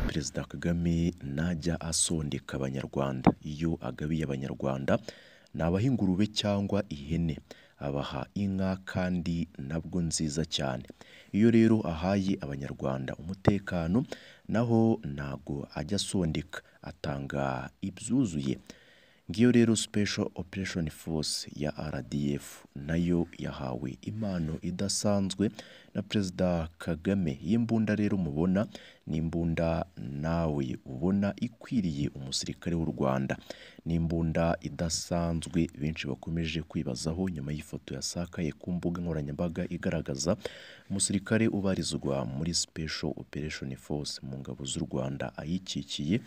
perezida Kagame najya asondeka abanyarwanda, iyo agabiye abanyarwanda nabaha ingurube cyangwa ihene, abaha inka kandi nabwo nziza cyane, iyo rero ahaye abanyarwanda umutekano naho ntago ajya asondeka atanga ibyuzuye, ngiyo rero sipesho operesheni foruse ya RDF nayo yahawe impano idasanzwe na perezida Kagame, iyi mbunda rero mubona ni imbunda nawe ubona ikwiriye umusirikare w'u Rwanda, ni imbunda idasanzwe benshi bakomeje kwibazaho nyuma y'ifoto yasakaye ku mbuga nkoranyambaga igaragaza umusirikare ubarizwa muri sipesho operesheni foruse mu ngabo z'u Rwanda ayikikiye,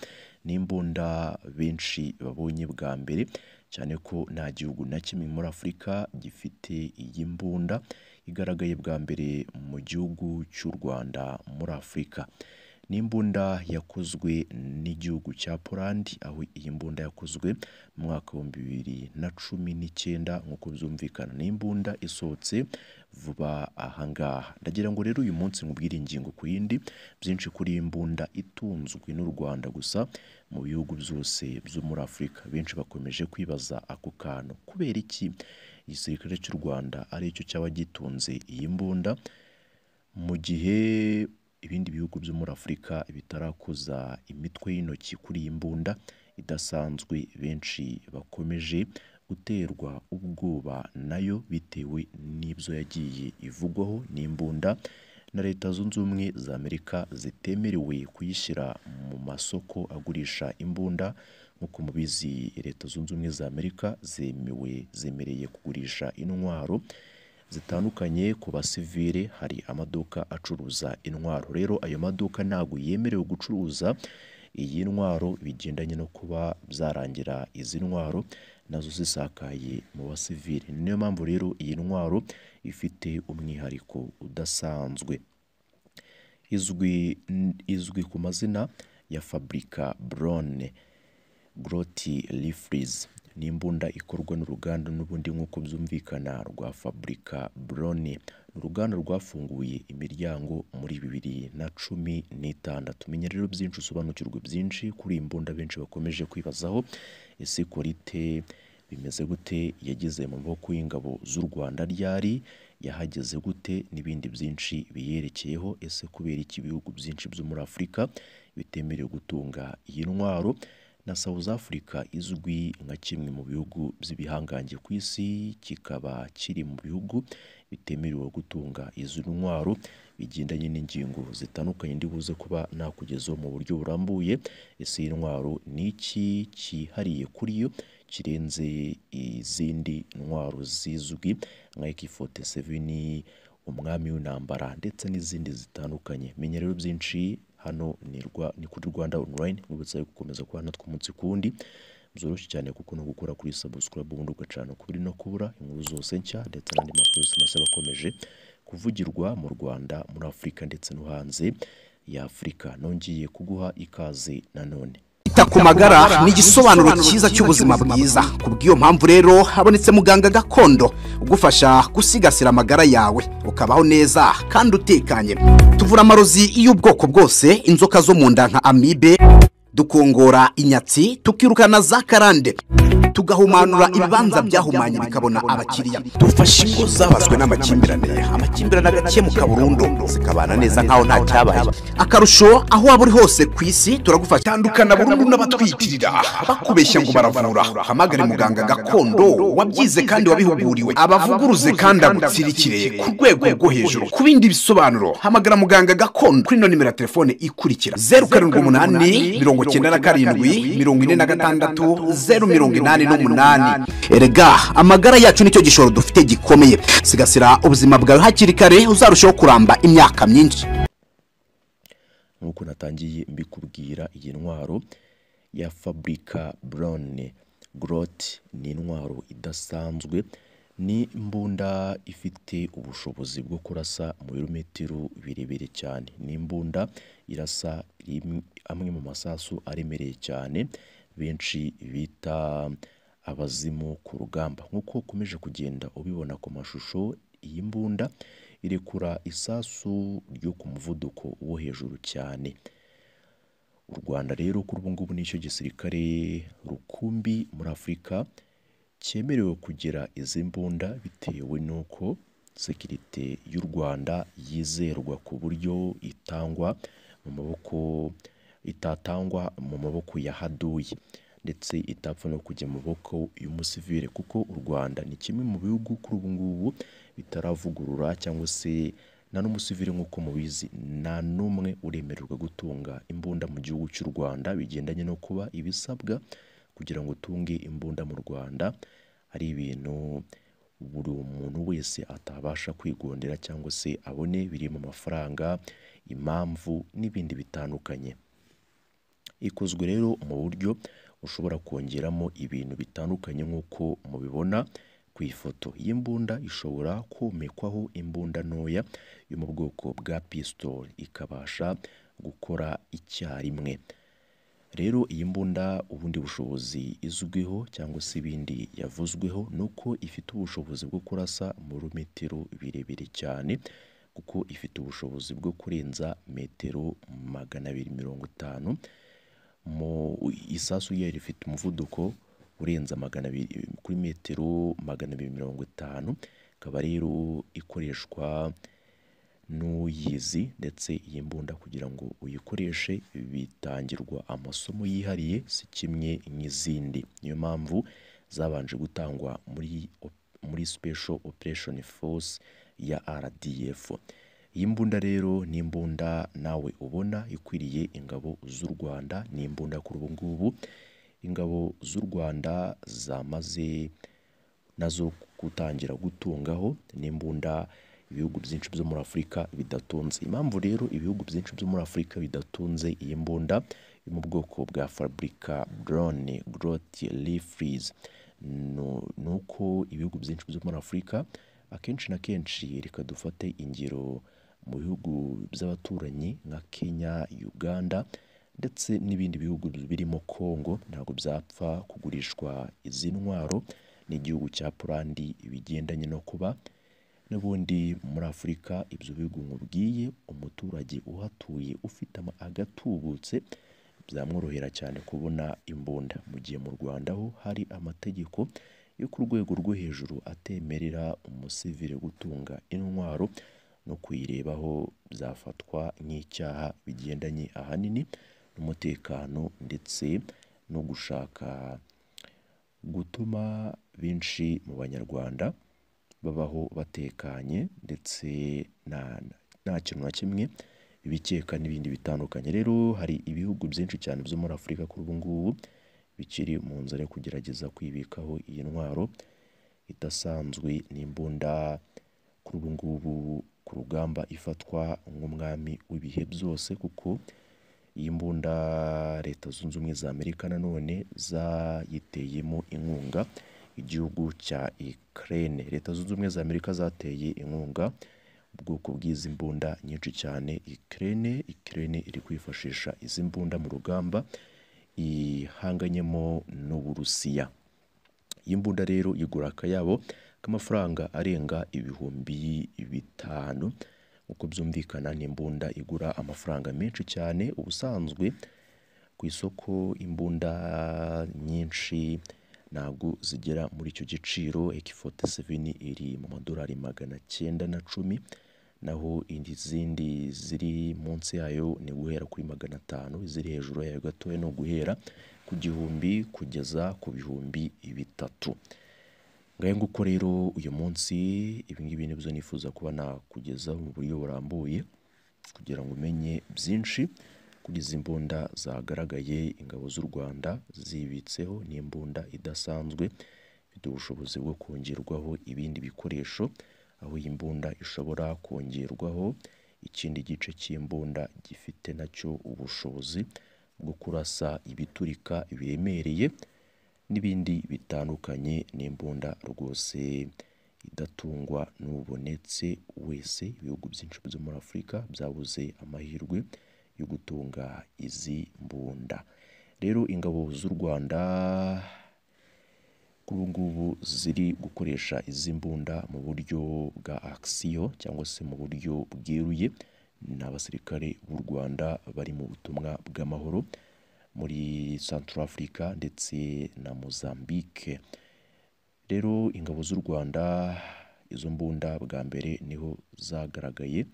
ni imbunda benshi babonye bwa mbere cyane ko nta gihugu na kimwe muri Afurika gifite iyi mbunda igaragaye bwa mbere mu gihugu cy'u Rwanda muri Afurika, ni imbunda yakozwe n'igihugu cya Poland, aho iyi mbunda yakozwe mu mwaka w'ibihumbi bibiri na cumi n'icyenda nk'uko byumvikana, ni imbunda isohotse vuba aha ngaha, ndagira ngo rero uyu munsi nkubwire ingingo ku yindi, byinshi kuri iyi mbunda itunzwe n'u Rwanda gusa mu bihugu byose byo muri Afurika, benshi bakomeje kwibaza ako kantu kubera iki igisirikare cy'u Rwanda aricyo cyaba gitunze iyi mbunda, mu gihe ibindi bihugu byo muri Afurika bitarakoza imitwe y'intoki kuri iyi mbunda idasanzwe, benshi bakomeje guterwa ubwoba nayo bitewe n'ibyo yagiye ivugwaho, ni imbunda na Leta zunze ubumwe za Amerika zitemerewe kuyishyira mu masoko agurisha imbunda, nk'uko mubizi Leta zunze ubumwe za Amerika zemewe zemereye kugurisha intwaro zitandukanye ku basivile, hari amaduka acuruza intwaro, rero ayo maduka ntago yemerewe gucuruza iyi ntwaro bigendanye no kuba byarangira izi ntwaro nazo zisakaye mu basivile, niyo mpamvu rero iyi ntwaro ifite umwihariko udasanzwe, izwi ku mazina ya Faburika Borone Goroti Rifurizi, ni imbunda ikorwa n'uruganda n'ubundi nk'uko byumvikana rwa Faburika Borone, ni uruganda rwafunguye imiryango muri bibiri na cumi n'itandatu, menya rero byinshi usobanukirwe byinshi kuri iyi mbunda benshi bakomeje kwibazaho, ese Korite bimeze gute, yageze mu maboko y'ingabo z'u Rwanda ryari, yahageze gute n'ibindi byinshi biyerekeyeho, ese kubera iki ibihugu byinshi byo muri Afurika bitemerewe gutunga iyi ntwaro, na Sawuzi Afurika izwi nka kimwe mu bihugu by'ibihangange ku isi, kikaba kiri mu bihugu bitemerewe gutunga izi ntwaro, bigendanye n'ingingo zitandukanye ndibuze kuba nakugezaho mu buryo burambuye, ese iyi ntwaro ni iki cyihariye kuri yo kirenze izindi ntwaro zizwi nka AK fote seveni, umwami w'intambara ndetse n'izindi zitandukanye, menya rero byinshi hano ni kuri Rwanda onurayini, nkwibutsa gukomeza kubana natwe umunsi ku wundi, byoroshye cyane kuko no gukora kuri sabusikarayibu ubundi ugacana ukubiri no kubura, inkuru zose nshya ndetse n'andi makuru yose mashya aba akomeje kuvugirwa mu Rwanda, muri Afurika ndetse no hanze y'Afurika, nongeye kuguha ikaze nanone. Kwita ku magara ni igisobanuro cyiza cy'ubuzima bwiza, kubw'iyo mpamvu rero habonetse muganga gakondo ugufasha gusigasira amagara yawe ukabaho neza kandi utekanye, tuvura amarozi y'ubwoko bwose, inzoka zo mu nda nka amibe, dukongora inyatsi, tukirukana za karande, tugahumanura ibibanza byahumanye bikabona abakiriya, dufasha ingo zabazwe n'amakimbirane amakimbirane agakemuka burundu zikabana neza nkaho nta cyabaye akarusho aho waba uri hose ku isi turagufasha tandukana burundu n'abatwitirira abakubeshya ngo baravura hamagare muganga gakondo wabyize kandi wabihuguriwe abavuguruze kandi agutsirikire ku rwego rwo hejuru ku bindi bisobanuro hamagara muganga gakondo kuri ino nimero ya telefone ikurikira zeru karindwi umunani mirongo icyenda na karindwi mirongo ine na gatandatu zeru mirongo inani n'umunani erega amagara yacu nicyo gishoro dufite gikomeye sigasira ubuzima bwawe hakiri kare uzarushaho kuramba imyaka myinshi nk'uko natangiye mbikubwira iyi ntwaro ya Faburika Borone Goroti ni intwaro idasanzwe, ni imbunda ifite ubushobozi bwo kurasa mu birometero birebire cyane, ni imbunda irasa amwe mu masasu aremereye cyane benshi bita abazimu ku rugamba, nk'uko ukomeje kugenda ubibona ku mashusho, iyi mbunda irekura isasu ryo ku muvuduko wo hejuru cyane, u rwanda rero kuri ubu ngubu nicyo gisirikare rukumbi muri afurika cyemerewe kugira izi mbunda bitewe n'uko sekirite y'u rwanda yizerwa ku buryo itangwa mu maboko itatangwa mu maboko ya haduyi ndetse itapfa no kujya mu maboko y'umusivire kuko u rwanda ni kimwe mu bihugu kuri ubu ngubu bitaravugurura cyangwa se nta n'umusivire nk'uko mubizi nta n'umwe uremererwa gutunga imbunda mu gihugu cy'u Rwanda bigendanye no kuba ibisabwa kugira ngo utunge imbunda mu Rwanda ari ibintu buri muntu wese atabasha kwigondera cyangwa se abone biri mu mafaranga impamvu n'ibindi bitandukanye ikozwe rero mu buryo ushobora kongeramo ibintu bitandukanye nk'uko mubibona ku ifoto y'imbunda ishobora komekwaho imbunda ntoya yo mu bwoko bwa pistol ikabasha gukora icyarimwe rero iyi mbunda ubundi bushobozi izwiho cyangwa se ibindi yavuzweho ni uko ifite ubushobozi bwo kurasa muri metero birebire cyane kuko ifite ubushobozi bwo kurenza metero magana abiri mirongo itanu mu isasu ryayo rifite umuvuduko urenza magana abiri kuri metero magana abiri mirongo itanu ikaba rero ikoreshwa n'uyizi ndetse iyi mbunda kugira ngo uyikoreshe bitangirwa amasomo yihariye si kimwe n'izindi niyo mpamvu zabanje gutangwa muri muri special operation force ya RDF iyi mbunda rero ni imbunda nawe ubona ikwiriye ingabo z'u Rwanda ni imbunda kuri ubu ngubu ingabo z'u Rwanda zamaze nazo gutangira gutungaho n'imbunda ibihugu byinshi byo muri Afurika bidatunze impamvu rero ibihugu byinshi byo muri Afurika bidatunze iyi mbunda yo mu bwoko bwa Fabrica Drone Growth Rifles ni uko ibihugu byinshi byo muri Afurika akenshi na kenshi reka dufate ingero mu bihugu by'abaturanyi nka Kenya Uganda ndetse n'ibindi bihugu birimo Congo ntabwo byapfa kugurishwa izi ntwaro n'igihugu cya Polandi bigendanye no kuba n'ubundi muri Afurika ibyo bihugu nkubwiye umuturage uhatuye ufite agatubutse byamworohera cyane kubona imbunda mu gihe mu Rwanda ho hari amategeko yo ku rwego rwo hejuru atemerera umusivire gutunga intwaro no kuyirebaho byafatwa nk'icyaha bigendanye ahanini n'umutekano ndetse no gushaka gutuma benshi mu banyarwanda babaho batekanye ndetse nta kintu na kimwe bibikeka n'ibindi bitandukanye rero hari ibihugu byinshi cyane byo muri afurika kuri ubu ngubu bikiri mu nzira yo kugerageza kwibikaho iyi ntwaro idasanzwe n'imbunda kuri ubu ngubu ku rugamba ifatwa nk'umwami w'ibihe byose kuko iyi mbunda leta zunze ubumwe za amerika nanone zayiteyemo inkunga igihugu cya Ukraine leta zunze ubumwe za Amerika zateye inkunga ubwoko bw'izi mbunda nyinshi cyane Ukraine Ukraine iri kwifashisha izi mbunda mu rugamba ihanganyemo n'Uburusiya iyi mbunda rero igura akayabo k'amafaranga arenga ibihumbi bitanu uko byumvikana n'imbunda igura amafaranga menshi cyane ubusanzwe ku isoko imbunda nyinshi ntabwo zigera muri icyo giciro ekifote seveni iri mu madolari magana cyenda na cumi naho izindi ziri munsi yayo ni guhera kuri magana atanu iziri hejuru yayo gatoya ni uguhera ku gihumbi kugeza ku bihumbi bitatu ngahe nguko rero uyu munsi ibi ngibi nibyo nifuza kuba nakugeza mu buryo burambuye kugira ngo umenye byinshi kuri izi mbunda zagaragaye ingabo z'u Rwanda zibitseho n'imbunda idasanzwe ifite ubushobozi bwo kongerwaho ibindi bikoresho aho iyi mbunda ishobora kongerwaho ikindi gice cy'imbunda gifite nacyo ubushobozi bwo kurasa ibiturika biremereye n'ibindi bitandukanye n'imbunda rwose idatungwa n'ubonetse wese ibihugu byinshi byo muri Afurika byabuze amahirwe yo gutunga izi mbunda rero ingabo z'u Rwanda kuri ubu ngubu ziri gukoresha izi mbunda mu buryo bwa akisiyo cyangwa se mu buryo bweruye ni abasirikare b'u Rwanda bari mu butumwa bw'amahoro muri Central Africa ndetse na Mozambique rero ingabo z'u Rwanda izo mbunda bwa mbere niho zagaragaye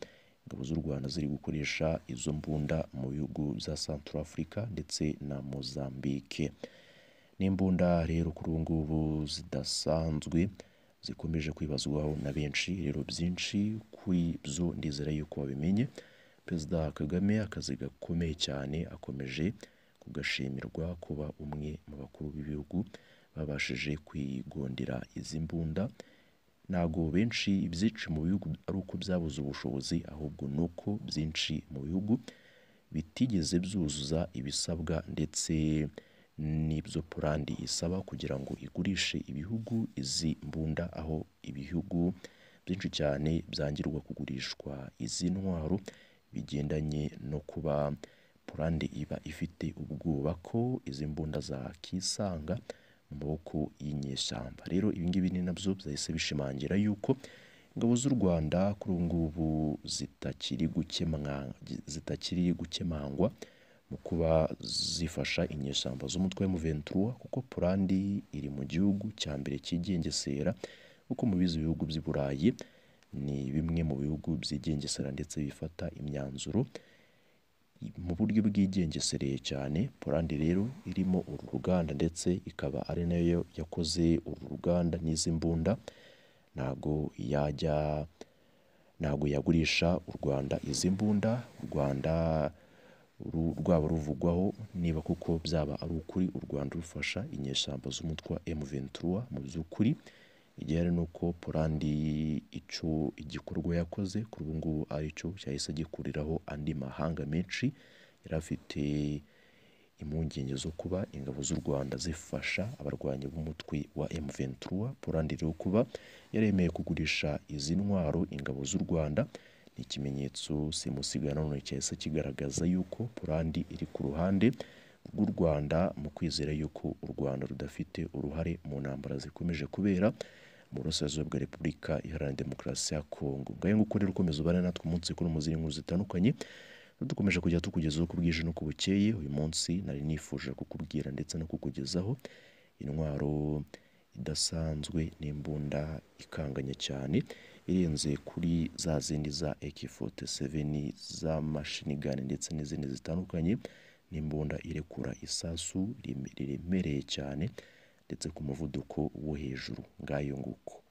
ingabo z'u Rwanda ziri gukoresha izo mbunda mu bihugu bya Central Africa ndetse na Mozambique n'imbunda rero kuri ubu ngubu zidasanzwe zikomeje kwibazwaho na benshi rero byinshi kuri byo ndizera yuko babimenye perezida kagame akazi gakomeye cyane akomeje kugashimirwa kuba umwe mu bakuru b'ibihugu babashije kwigondera izi mbunda ntabwo benshi ibyinshi mu bihugu ari uko byabuze ubushobozi ahubwo ni uko byinshi mu bihugu bitigeze byuzuza ibisabwa ndetse n'ibyo purandi isaba kugira ngo igurishe ibihugu izi mbunda aho ibihugu byinshi cyane byangirwa kugurishwa izi ntwaro bigendanye no kuba purande iba ifite ubwoba ko izi mbunda zakisanga mu maboko y'inyeshyamba rero ibingibi ni nabyo byahise bishimangira yuko ingabo z'u rwanda kuri ubu ngubu zitakiri gukemwa zitakiri gukemangwa mu kuba zifasha inyeshyamba z'umutwe wa M23 kuko Polandi iri mu gihugu cya mbere cyigengesera kuko mu bizi bihugu by'i Burayi ni bimwe mu bihugu byigengesera ndetse bifata imyanzuro mu buryo bwigengesereye cyane Polandi rero irimo uru ruganda ndetse ikaba ari nayo yakoze uru ruganda n'izi mbunda ntago yajya ntago yagurisha u Rwanda izi mbunda u Rwanda rwaba ruvugwaho niba kuko byaba ari ukuri u Rwanda rufasha inyeshyamba z'umutwe wa M23 mu by'ukuri igihari ni uko Polandi icyo igikorwa yakoze kuri ubu ngubu ari cyo cyahise gikuriraho andi mahanga menshi yari afite impungenge zo kuba ingabo z'u Rwanda zifasha abarwanyi b'umutwe wa M23 Polandi rero kuba yaremeye kugurisha izi ntwaro ingabo z'u Rwanda ni ikimenyetso simusiga none cyahise kigaragaza yuko Polandi iri ku ruhande rw'u Rwanda mu kwizera yuko u Rwanda rudafite uruhare mu ntambara zikomeje kubera mu burasirazuba bwa Repubulika Iharanira Demokarasi ya Kongo ngayo nguko rero ukomeza ubane natwe umunsi kuri mu zindi nkuru zitandukanye dukomeza kujya tukugezaho ku bwije no ku bukeye uyu munsi nari nifuje kukubwira ndetse no kukugezaho intwaro idasanzwe n'imbunda ikanganye cyane irenze kuri za zindi za AK47 z'amashinigani ndetse n'izindi zitandukanye n'imbunda irekura isasu riremereye cyane ndetse ku muvuduko wo hejuru ngayo nguko